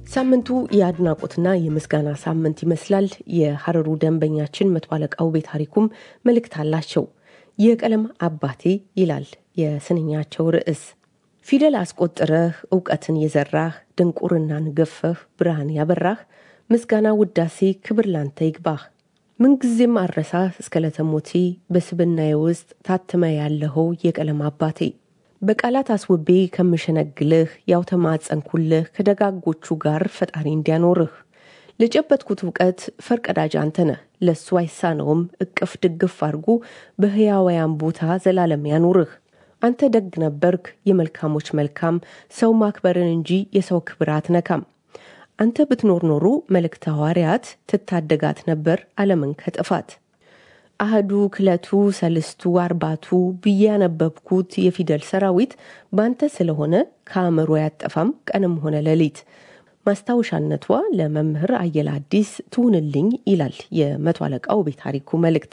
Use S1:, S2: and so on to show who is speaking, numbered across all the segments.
S1: ሳምንቱ የአድናቆትና የምስጋና ሳምንት ይመስላል። የሀረሩ ደንበኛችን መቶ አለቃው ቤት ታሪኩም መልእክት አላቸው። የቀለም አባቴ ይላል የስንኛቸው ርዕስ። ፊደል አስቆጥረህ እውቀትን የዘራህ ድንቁርናን ገፈህ ብርሃን ያበራህ ምስጋና ውዳሴ ክብር ላንተ ይግባህ። ምንጊዜም አረሳህ እስከ ለተሞቴ በስብናዬ ውስጥ ታትመ ያለኸው የቀለም አባቴ በቃላት አስውቤ ከምሸነግልህ ያው ተማጸንኩልህ ከደጋጎቹ ጋር ፈጣሪ እንዲያኖርህ ለጨበጥኩት እውቀት ፈርቀዳጅ አንተ ነህ ለእሱ አይሳነውም እቅፍ ድግፍ አድርጎ በሕያውያን ቦታ ዘላለም ያኑርህ። አንተ ደግ ነበርክ የመልካሞች መልካም ሰው ማክበርን እንጂ የሰው ክብር አትነካም። አንተ ብትኖር ኖሮ መልእክተ ሐዋርያት ትታደጋት ነበር ዓለምን ከጥፋት። አህዱ ክለቱ ሰልስቱ አርባቱ ብዬ ያነበብኩት የፊደል ሰራዊት ባንተ ስለሆነ ከአእምሮ ያጠፋም ቀንም ሆነ ሌሊት። ማስታወሻነቷ ለመምህር አየለ አዲስ ትሁንልኝ ይላል የመቶ አለቃው ቤት ታሪኩ መልእክት።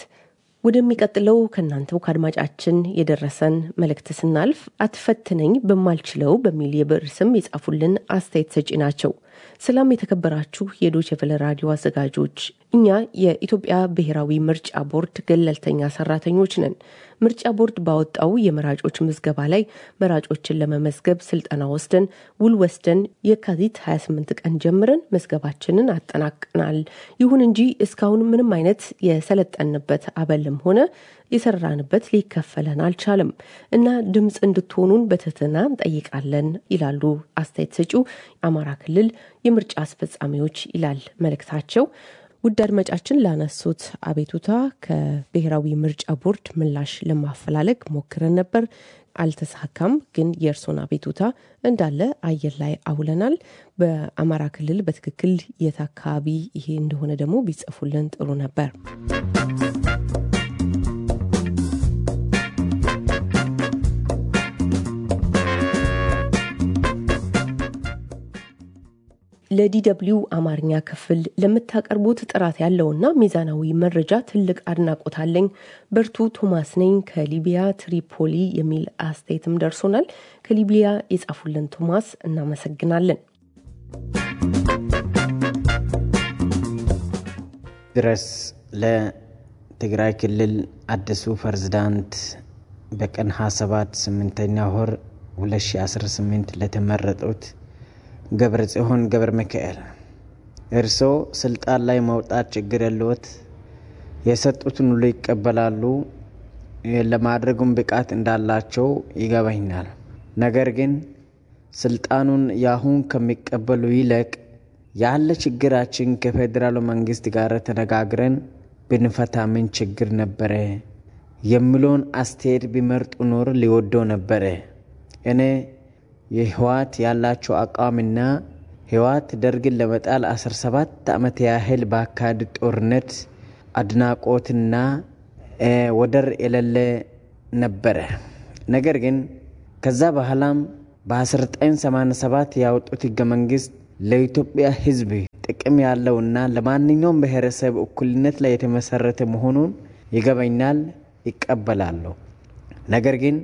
S1: ወደሚቀጥለው ከእናንተው ከአድማጫችን የደረሰን መልእክት ስናልፍ አትፈትነኝ በማልችለው በሚል የብዕር ስም የጻፉልን አስተያየት ሰጪ ናቸው። ሰላም የተከበራችሁ የዶቼ ቬለ ራዲዮ አዘጋጆች፣ እኛ የኢትዮጵያ ብሔራዊ ምርጫ ቦርድ ገለልተኛ ሰራተኞች ነን። ምርጫ ቦርድ ባወጣው የመራጮች ምዝገባ ላይ መራጮችን ለመመዝገብ ስልጠና ወስደን ውል ወስደን የካቲት 28 ቀን ጀምረን መዝገባችንን አጠናቅናል። ይሁን እንጂ እስካሁን ምንም አይነት የሰለጠንበት አበልም ሆነ የሰራንበት ሊከፈለን አልቻለም እና ድምፅ እንድትሆኑን በትህትና እንጠይቃለን ይላሉ አስተያየት ሰጪው አማራ ክልል የምርጫ አስፈጻሚዎች ይላል መልእክታቸው። ውድ አድማጫችን ላነሱት አቤቱታ ከብሔራዊ ምርጫ ቦርድ ምላሽ ለማፈላለግ ሞክረን ነበር፣ አልተሳካም። ግን የእርሶን አቤቱታ እንዳለ አየር ላይ አውለናል። በአማራ ክልል በትክክል የት አካባቢ ይሄ እንደሆነ ደግሞ ቢጽፉልን ጥሩ ነበር። ለዲደብሊው አማርኛ ክፍል ለምታቀርቡት ጥራት ያለውና ሚዛናዊ መረጃ ትልቅ አድናቆት አለኝ። በርቱ። ቶማስ ነኝ ከሊቢያ ትሪፖሊ የሚል አስተያየትም ደርሶናል። ከሊቢያ የጻፉልን ቶማስ እናመሰግናለን።
S2: ድረስ ለትግራይ ክልል አዲሱ ፕሬዝዳንት በቀን 27 8ኛ ወር 2018 ለተመረጡት ገብረ ጽዮን ገብረ ሚካኤል እርስዎ ስልጣን ላይ መውጣት ችግር የለዎት፣ የሰጡትን ሁሉ ይቀበላሉ፣ ለማድረጉም ብቃት እንዳላቸው ይገባኛል። ነገር ግን ስልጣኑን ያሁን ከሚቀበሉ ይልቅ ያለ ችግራችን ከፌዴራሉ መንግስት ጋር ተነጋግረን ብንፈታ ምን ችግር ነበረ የሚለውን አስተያየት ቢመርጡ ኖር ሊወደው ነበረ። እኔ የህወሓት ያላቸው አቋምና ህወሓት ደርግን ለመጣል 17 ዓመት ያህል በአካሄድ ጦርነት አድናቆትና ወደር የሌለ ነበረ። ነገር ግን ከዛ በኋላም በ1987 ያወጡት ህገ መንግስት ለኢትዮጵያ ህዝብ ጥቅም ያለውና ለማንኛውም ብሔረሰብ እኩልነት ላይ የተመሰረተ መሆኑን ይገባኛል፣ ይቀበላለሁ። ነገር ግን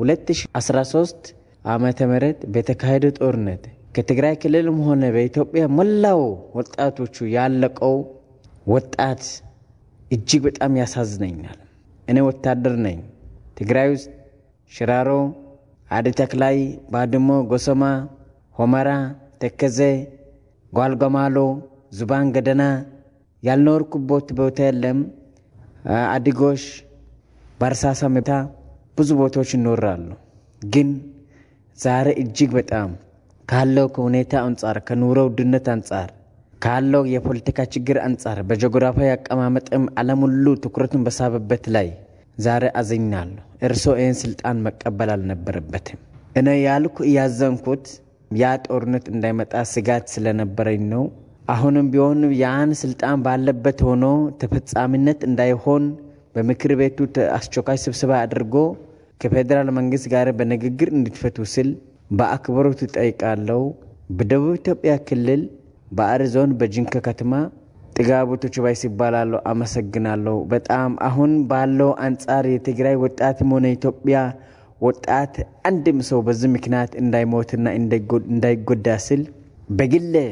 S2: 2013 ዓመተ ምህረት በተካሄደ ጦርነት ከትግራይ ክልልም ሆነ በኢትዮጵያ መላው ወጣቶቹ ያለቀው ወጣት እጅግ በጣም ያሳዝነኛል። እኔ ወታደር ነኝ። ትግራይ ውስጥ ሽራሮ፣ አዲ ተክላይ፣ ባድሞ፣ ጎሰማ፣ ሆመራ፣ ተከዘ፣ ጓልጓማሎ፣ ዙባን ገደና ያልኖርኩበት ቦታ የለም። አዲጎሽ፣ ባርሳሳ መታ ብዙ ቦታዎች ይኖራሉ ግን ዛሬ እጅግ በጣም ካለው ከሁኔታ አንጻር ከኑሮ ውድነት አንጻር ካለው የፖለቲካ ችግር አንጻር በጂኦግራፊያዊ አቀማመጥም ዓለም ሁሉ ትኩረቱን በሳበበት ላይ ዛሬ አዝኛለሁ። እርስዎ ይህን ስልጣን መቀበል አልነበረበትም። እኔ ያልኩ እያዘንኩት ያ ጦርነት እንዳይመጣ ስጋት ስለነበረኝ ነው። አሁንም ቢሆን ያን ስልጣን ባለበት ሆኖ ተፈጻሚነት እንዳይሆን በምክር ቤቱ አስቸኳይ ስብሰባ አድርጎ ከፌዴራል መንግስት ጋር በንግግር እንድትፈቱ ስል በአክብሮት እጠይቃለሁ። በደቡብ ኢትዮጵያ ክልል በአሪ ዞን በጅንካ ከተማ ጥጋቡ ቶችባይስ ይባላለሁ። አመሰግናለሁ በጣም አሁን ባለው አንጻር የትግራይ ወጣትም ሆነ ኢትዮጵያ ወጣት አንድም ሰው በዚህ ምክንያት እንዳይሞትና እንዳይጎዳ ስል በግሌ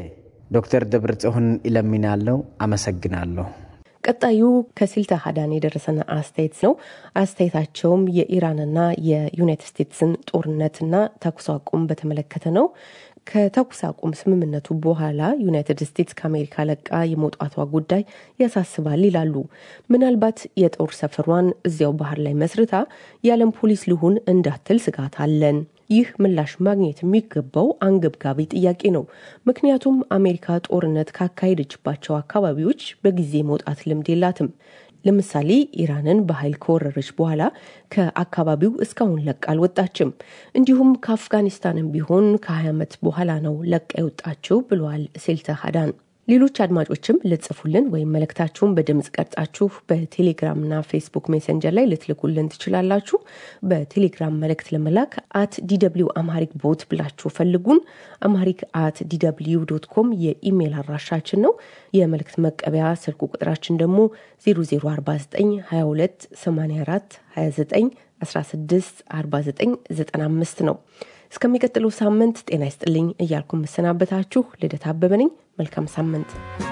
S2: ዶክተር ደብረጽዮን ይለምናለው። አመሰግናለሁ።
S1: ቀጣዩ ከሲልተ ሀዳን የደረሰን አስተያየት ነው። አስተያየታቸውም የኢራንና የዩናይትድ ስቴትስን ጦርነትና ተኩስ አቁም በተመለከተ ነው። ከተኩስ አቁም ስምምነቱ በኋላ ዩናይትድ ስቴትስ ከአሜሪካ ለቃ የመውጣቷ ጉዳይ ያሳስባል ይላሉ። ምናልባት የጦር ሰፈሯን እዚያው ባህር ላይ መስርታ የዓለም ፖሊስ ልሁን እንዳትል ስጋት አለን። ይህ ምላሽ ማግኘት የሚገባው አንገብጋቢ ጥያቄ ነው። ምክንያቱም አሜሪካ ጦርነት ካካሄደችባቸው አካባቢዎች በጊዜ መውጣት ልምድ የላትም። ለምሳሌ ኢራንን በኃይል ከወረረች በኋላ ከአካባቢው እስካሁን ለቃ አልወጣችም። እንዲሁም ከአፍጋኒስታንም ቢሆን ከ20 ዓመት በኋላ ነው ለቃ የወጣችው ብለዋል ሴልተ ሀዳን። ሌሎች አድማጮችም ልጽፉልን ወይም መልእክታችሁን በድምፅ ቀርጻችሁ በቴሌግራምና ፌስቡክ ሜሰንጀር ላይ ልትልኩልን ትችላላችሁ። በቴሌግራም መልእክት ለመላክ አት ዲደብሊው አምሃሪክ ቦት ብላችሁ ፈልጉን። አምሃሪክ አት ዲደብሊው ዶት ኮም የኢሜይል አድራሻችን ነው። የመልእክት መቀበያ ስልክ ቁጥራችን ደግሞ 004922 84 29 16 49 95 ነው። እስከሚቀጥለው ሳምንት ጤና ይስጥልኝ እያልኩ የምሰናበታችሁ ልደት አበበ ነኝ። መልካም ሳምንት።